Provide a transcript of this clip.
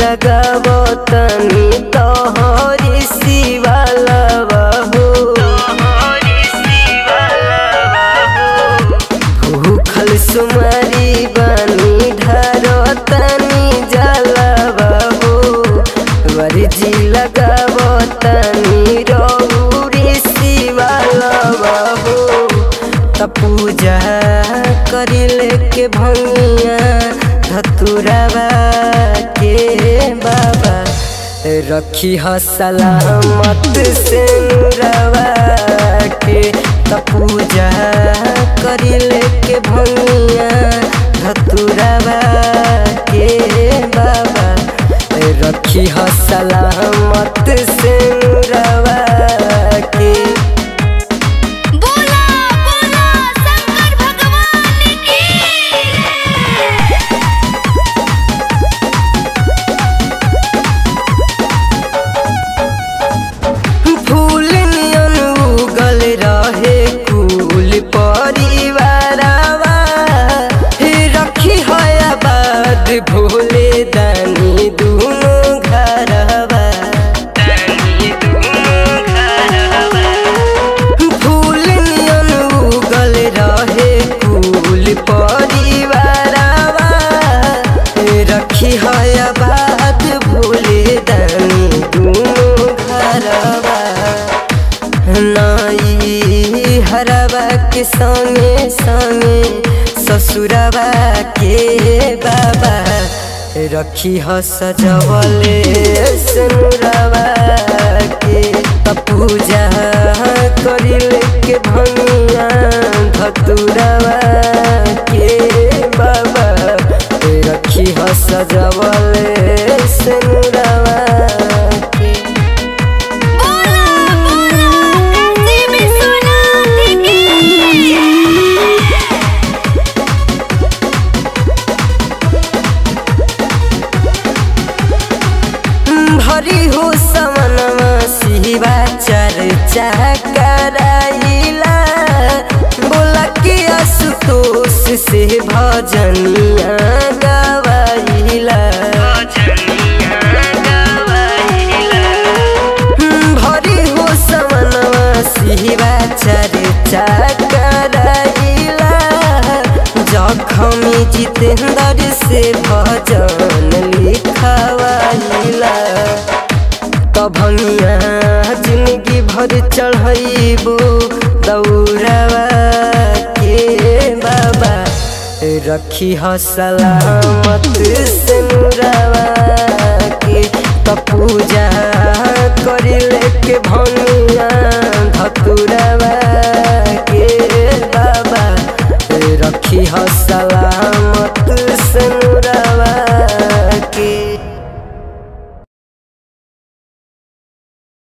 लगाबो तनी तोहरी शिवाला बाबू भूखल सुमारी बानी ढारो तनी जाला बाबू वर्जी लगाबो तनी रौरी शिवाला बाबू त पूजा करिले के भंगिया धतुरावा के बाबा रखी ह सलामत से नुरावा के त पूजा करिले के भंगिया धतुरावा के बाबा रखी ह सलामत से नुरावा के बोला बोला शंकर भगवान की फूल नियन उगल रहे कुल परिवारवा हे रखी है आबाद भोले दानी दुनो घरवा फूल नियन उगल रहे कुल परिवारवा हे रखी है आबाद भोले दानी दुनो घरवा नाई हरवा के संगे संगे ससुरवा के बाबा रखी ह सजवले सनुरवा के त पूजा करिले के भंगिया धतुरवा के बाबा रखी ह सजवले सनुरवा के बोला बोला काशी विश्वनाथ की भरी हो समनमा शिवा चर्चा कराइला बोला के आशुतोष से भजनिया गवाइला भरी हो समनमा शिवा चर्चा कराइला जखमी जितेंद्र से भजन लिखवाइला तभंगिया जिंदगी भर चढ़ैबो दौड़वा के बाबा रखी ह सलामत से नुरवा के त पूजा करिले के भंगिया